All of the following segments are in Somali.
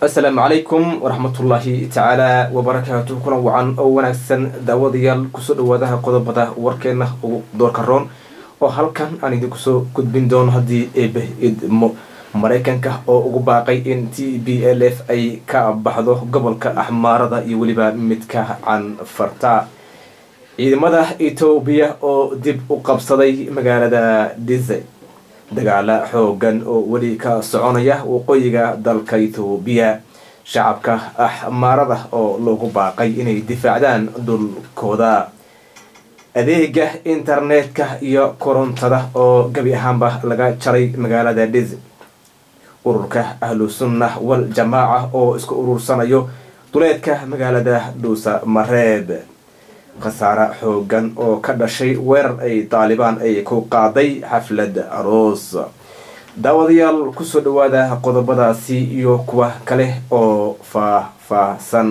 asalaamu calaykum waraxmatullaahi tacaala wabarakaatu kuna wacan oo wanaagsan daawadayaal kusoo dhawaadaha qodobada warkeena ugu doorka roon oo halkan aan idinku soo gudbin doono haddii eebe idmo maraykanka oo ugu baaqay in t b l f ay ka baxdo gobolka axmaarada iyo weliba midka canfarta ciidamada etoobiya oo dib u qabsaday magaalada dise dagaala xoogan oo weli ka soconaya waqooyiga dalka etoobiya shacabka axmaarada oo loogu baaqay inay difaacdaan dhulkooda adeega internetka iyo korontada oo gebi ahaanba laga jaray magaalada dhis ururka ahlu sunna wal jamaaca oo isku urursanayo duleedka magaalada dhuusa mareeb khasaare xoogan oo ka dhashay weerar ay daalibaan ay ku qaaday xaflad aroos daawadayaal kusoo dhawaada qodobadaasi iyo kuwa kale oo faah-faahsan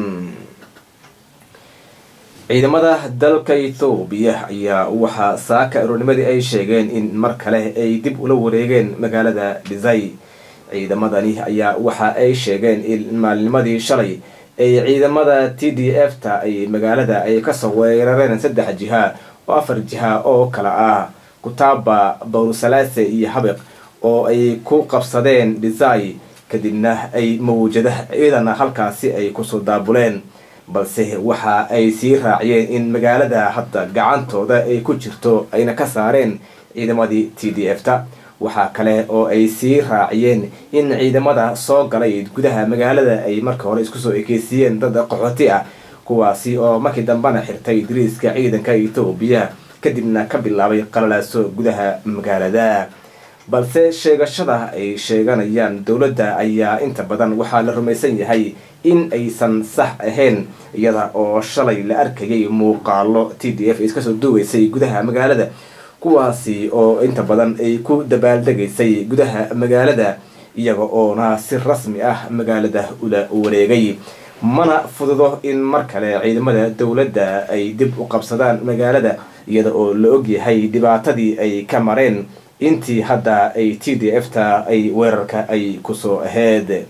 ciidamada dalka ethoobiya ayaa waxaa saaka aroornimadii ay sheegeen in mar kale ay dib ula wareegeen magaalada dhisay ciidamadani ayaa waxa ay sheegeen in maalinimadii shalay ay ciidamada t d f ta ay magaalada ay kasoo weerareen saddex jiha oo afar jiha oo kala ah kutaaba bawrusalase iyo habiq oo ay ku qabsadeen dhisay kadibna ay mawjada ciidana halkaasi ay kusoo daabuleen balse waxa ay sii raaciyeen in magaalada hadda gacantooda ay ku jirto ayna ka saareen ciidamadii t d f ta waxaa kale oo ay sii raaciyeen in ciidamada soo galay gudaha magaalada ay marka hore isku soo ekeysiiyeen dad qaxooti ah kuwaasi oo markii dambena xirtay dariiska ciidanka etoobiya kadibna ka bilaabay qalalaaso gudaha magaalada balse sheegashada ay sheeganayaan dowladda ayaa inta badan waxaa la rumaysan yahay in aysan sax ahayn iyada oo shalay la arkayay muuqaalo t d f iskasoo duugeysay gudaha magaalada kuwaasi oo inta badan ay ku dabaaldegaysay gudaha magaalada iyaga oona si rasmi ah magaalada ula wareegay mana fududo in mar kale ciidamada dowladda ay dib u qabsadaan magaalada iyada oo la ogyahay dhibaatadii ay ka mareen intii hadda ay t d f ta ay weerarka ay kusoo aheyd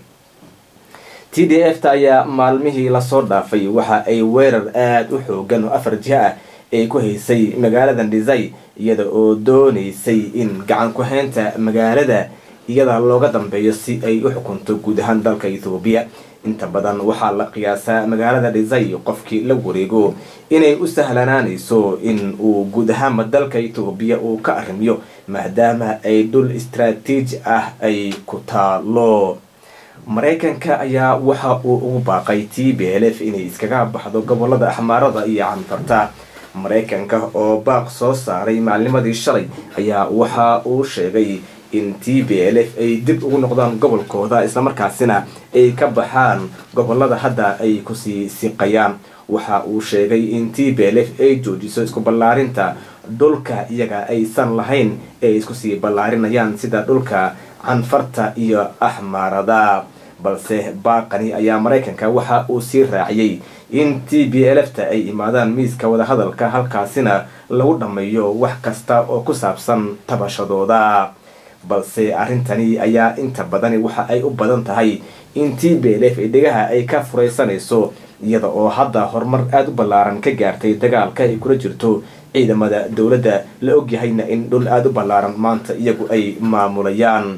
t d f ta ayaa maalmihii lasoo dhaafay waxa ay weerar aada u xoogan oo afar jiha ah ay ku haysay magaaladan dhisay iyada oo doonaysay in gacan ku-haynta magaalada iyada looga dambeeyo si ay u xukunto guud ahaan dalka ethoobiya inta badan waxaa la qiyaasaa magaalada dhisay qofkii la wareego inay u sahlanaanayso in uu guud ahaanba dalka etoobiya uu ka arrimiyo maadaama ay dhul istraatiiji ah ay ku taalo maraykanka ayaa waxa uu ugu baaqay t b l f inay iskaga baxdo gobolada axmaarada iyo canfarta maraykanka oo baaq soo saaray maalnimadii shalay ayaa waxa uu sheegay in t b l f ay dib ugu noqdaan gobolkooda islamarkaasina ay ka baxaan gobolada hadda ay kusii siqayaan waxa uu sheegay in t b l f ay joojiso isku ballaarinta dhulka iyaga aysan lahayn ay isku sii ballaarinayaan sida dhulka canfarta iyo axmaarada balse baaqani ayaa maraykanka waxa uu sii raaciyey in t b l f ta ay imaadaan miiska wadahadalka halkaasina lagu dhammeeyo wax kasta oo ku saabsan tabashadooda balse arrintani ayaa inta badani waxa ay u badan tahay in t b l f dhegaha ay ka furaysanayso iyada oo hadda horumar aada u ballaaran ka gaartay dagaalka ay kula jirto ciidamada dowladda la ogyahayna in dhul aada u ballaaran maanta iyagu ay maamulayaan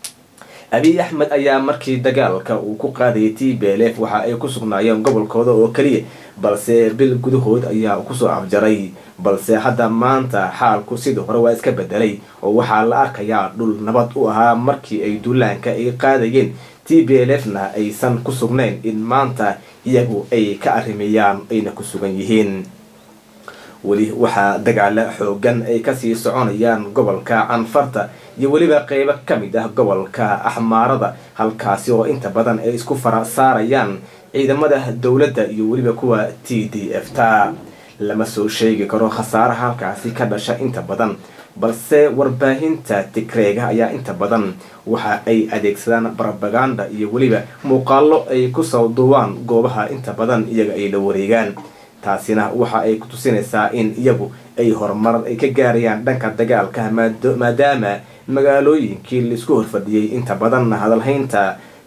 abiy axmed ayaa markii dagaalka uu ku qaadayay t b l f waxa ay ku sugnaayeen gobolkooda oo keliya balse bil gudahood ayaa kusoo afjaray balse hadda maanta xaalku sidii hore waa iska bedelay oo waxaa la arkayaa dhul nabad u ahaa markii ay duulaanka ay qaadayeen t b l f na aysan ku sugnayn in maanta iyagu ay ka arrimeeyaan ayna ku sugan yihiin weli waxaa dagaalo xoogan ay kasii soconayaan gobolka canfarta iyo weliba qeybo ka mid ah gobolka axmaarada halkaasi oo inta badan ay isku fara saarayaan ciidamada dowladda iyo weliba kuwa t d f ta lama soo sheegi karo khasaaraha halkaasi ka dhasha inta badan balse warbaahinta tigreega ayaa inta badan waxa ay adeegsadaan brobaganda iyo weliba muuqaalo ay kusoo duubaan goobaha inta badan iyaga ay la wareegaan taasina waxa ay ku tusinaysaa in iyagu ay horumar ay ka gaarayaan dhanka dagaalka maadaama magaalooyinkii laisku horfadhiyey inta badanna hadalhaynta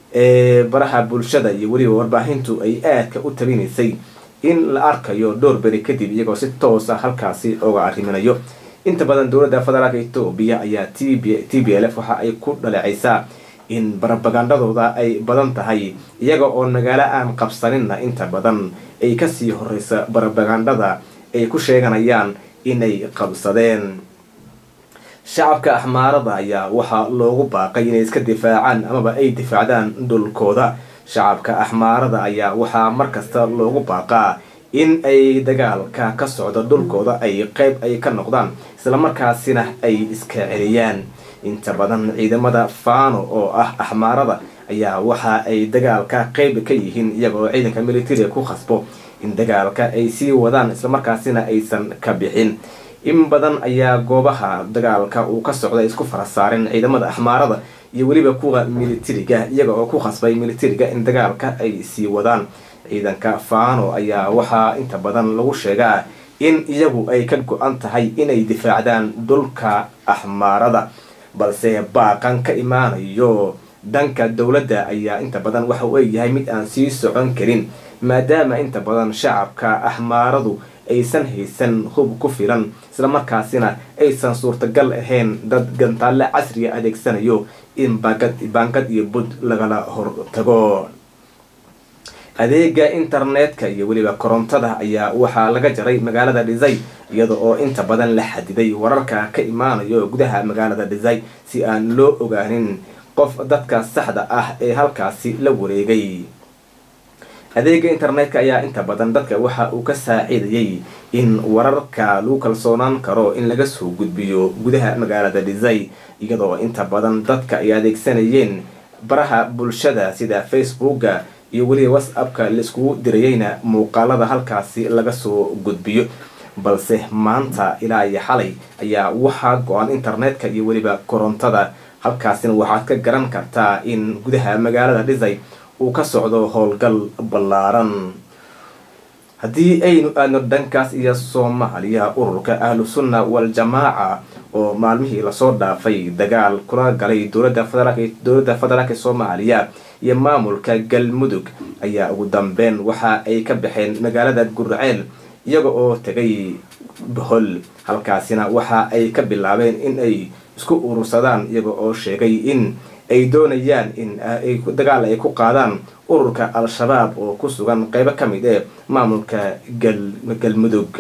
ee baraha bulshada iyo weliba warbaahintu ay aadka u tabinaysay in la arkayo dhowr beri kadib iyagoo si toosa halkaasi oga arriminayo inta badan dowladda federaalka etoobiya ayaa t b l f waxa ay ku dhalecaysaa in barabagandhadooda ay badan tahay iyaga oo magaalo aan qabsaninna inta badan ay kasii horeysa barabagandhada ay ku sheeganayaan inay qabsadeen shacabka axmaarada ayaa waxaa loogu baaqay inay iska difaacaan amaba ay difaacdaan dhulkooda shacabka axmaarada ayaa waxaa markasta loogu baaqaa in ay dagaalka ka socdo dhulkooda ay qeyb ay ka noqdaan islamarkaasina ay iska celiyaan inta badan ciidamada faano oo ah axmaarada ayaa waxa ay dagaalka qeyb ka yihiin iyagoo ciidanka militariga ku khasbo in dagaalka ay sii wadaan islamarkaasina aysan ka bixin in badan ayaa goobaha dagaalka uu ka socda isku fara saareen ciidamada axmaarada iyo weliba kuwa militariga iyaga oo ku khasbay militariga in dagaalka ay sii wadaan ciidanka faano ayaa waxaa inta badan lagu sheegaa in iyagu ay ka go-an tahay inay difaacdaan dhulka axmaarada balse baaqan ka imaanayo dhanka dowladda ayaa inta badan waxa uu eegyahay mid aan sii socon karin maadaama inta badan shacabka axmaaradu aysan haysan hub ku filan islamarkaasina aysan suurtagal ahayn dad gantaalle casriga adeegsanayo in baangad iyo bud lagala hortago adeega internetka iyo weliba korontada ayaa waxaa laga jaray magaalada dhisay iyada oo inta badan la xadiday wararka ka imaanayo gudaha magaalada dhisay si aan loo ogaanin qof dadka saxda ah ee halkaasi la wareegay adeega internetka ayaa inta badan dadka waxa uu ka saacidayay in wararka lagu kalsoonaan karo in laga soo gudbiyo gudaha magaalada dhisay iyadoo inta badan dadka ay adeegsanayeen baraha bulshada sida facebooka iyo weliba whatsappka laiskugu dirayeyna muuqaalada halkaasi laga soo gudbiyo balse maanta ilaa iyo xalay ayaa waxaa go-an internetka iyo weliba korontada halkaasina waxaad ka garan kartaa in gudaha magaalada dhisay uu ka socdo howlgal ballaaran haddii aynu aadno dhankaas iyo soomaaliya ururka ahlu sunna wal-jamaaca oo maalmihii lasoo dhaafay dagaal kula galay dowladda federaalk dowladda federaalka soomaaliya iyo maamulka galmudug ayaa ugu dambeyn waxa ay ka baxeen magaalada gurceel iyaga oo tegay bohol halkaasina waxa ay ka bilaabeen in ay isku urursadaan iyaga oo sheegay in ay doonayaan in dagaal ay ku qaadaan ururka al-shabaab oo ku sugan qeybo ka mid ee maamulka galmudug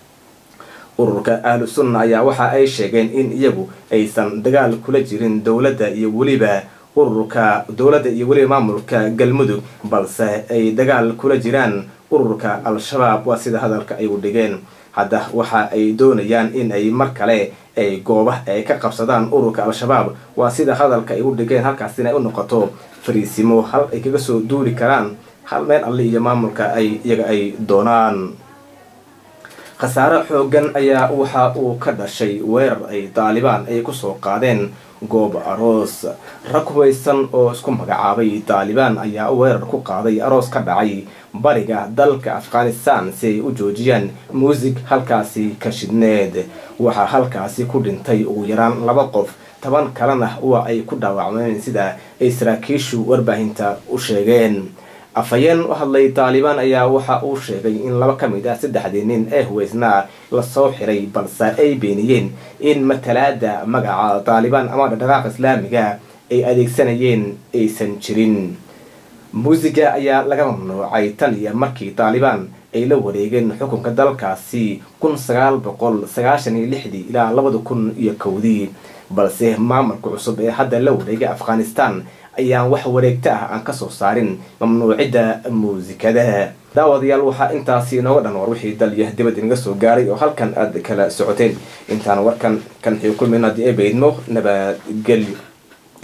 ururka ahlu sunna ayaa waxa ay sheegeen in iyagu aysan dagaal kula jirin dowladda iyo weliba ururka dowladda iyo weliba maamulka galmudug balse ay dagaal kula jiraan ururka al-shabaab waa sida hadalka ay u dhigeen hadda waxa ay doonayaan in ay mar kale ay gooba ay ka qabsadaan ururka al-shabaab waa sida hadalka ay u dhigeen halkaasina ay u noqoto fariisimo hal ay kaga soo duuli karaan hal meel alle iyo maamulka ay iyaga ay doonaan khasaare xoogan ayaa waxa uu ka dhashay weerar ay daalibaan ay kusoo qaadeen goob aroos rag hubaysan oo isku magacaabay daalibaan ayaa weerar ku qaaday aroos ka dhacay bariga dalka afghanistan si ay u joojiyaan muusig halkaasi ka shidneed waxaa halkaasi ku dhintay ugu yaraan laba qof toban kalena waa ay ku dhaawacmeen sida ay saraakiishu warbaahinta u sheegeen afhayeen u hadlay taalibaan ayaa waxa uu sheegay in laba ka mid ah saddexdii nin ee huweysnaa lasoo xiray balse ay beeniyeen in matalaada magaca taalibaan ama dhaqdhaqaaq islaamiga ay adeegsanayeen aysan jirin muusiga ayaa laga mamnuucay tan iyo markii taalibaan ay la wareegeen xukunka dalkaasi kun sagaal boqol sagaashan iyo lixdii ilaa labada kun iyo kowdii balse maamulka cusub ee hadda la wareegay afghanistan ayaan wax wareegto ah aan kasoo saarin mamnuucidda muusikada daawadayaal waxaa intaasi inooga dhan war wixii dalya dibad inaga soo gaaray oo halkan aad kala socoteen intaan warkan kan xii kulmin haddii ay baydmo nabadgelyo